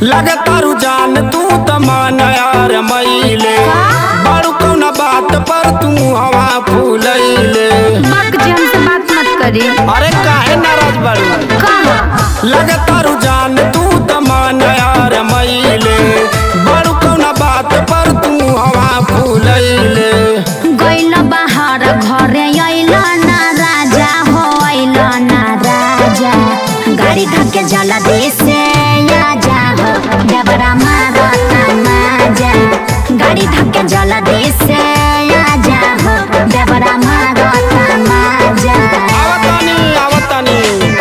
लगतारू जान तू त मन यार मईले बड़ू कौना बात पर तू हवा फूलैले बाप जी हमसे बात मत करी अरे काहे नाराज बड़ू कहा लगतारू जान तू त मन यार मईले बड़ू कौना बात पर तू हवा फूलैले गइल बाहर घरे अइल ना राजा हो अइल ना राजा गाड़ी धक्के जला दे से आजा हो डबरा मारता माजा गाड़ी धक्के जला दे से आजा हो डबरा मारता माजा आवतानी आवतानी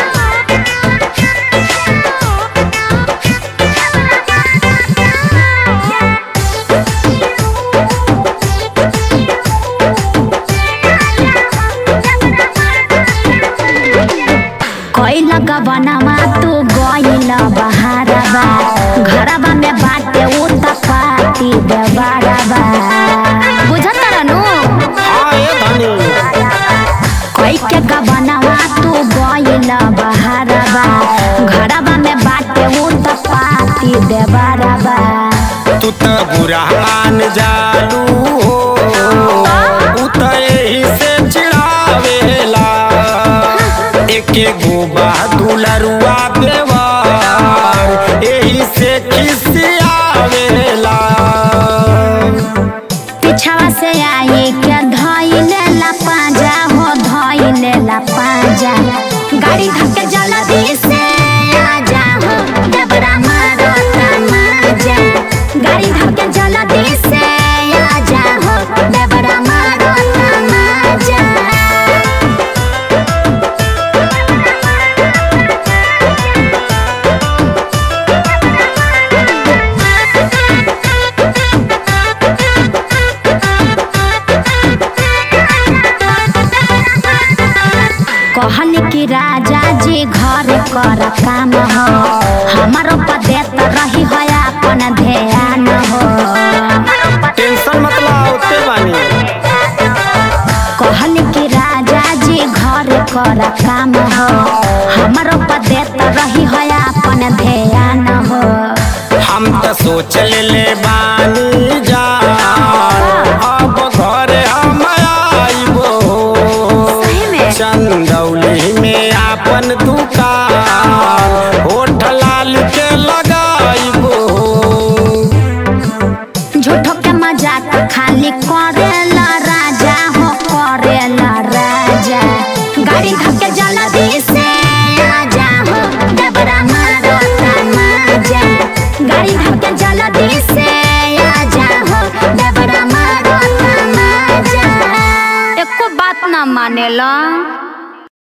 कोइल गबनमा तू गइल बहारबा घरबा में बाटे उता पाती देबारबा बुझत रहनु हाँ ए धनी कोई के गबनमा तू गइल बहारबा घरबा में बाटे उता पाती देबारबा तू त बुरा मान जालू हो उ त एही से चिढ़ावेला एके गोबा दुलरुआ देवर एही से खिसियावेला पिछवा से आई के धइले ला पाजा हो धइले ला पाजा गाड़ी धक्के जला दे से आजा हो डबरा मारता माजा गाड़ी धक्के जला दे से आजा हो डबरा मारता माजा कहल कि राजा जी घर कर काम हो हमारो पदेत रही हो अपन ध्यान हो टेंशन मत ला ओते बानी कहल कि राजा जी घर कर काम हो हमारो पदेत रही हो अपन ध्यान हो हम त सोच ले बानी जान अब घरे हम आइबो सही में? चंदौली में आपन दुकान होठ लाल के लगाइबो झूठो के मजाक खाली करेला राजा हो करेला राजा गाड़ी धक्के जला दे से आजा हो डबरा मारता माजा गाड़ी धक्के जला दे से आजा हो डबरा मारता माजा एको बात ना मानेला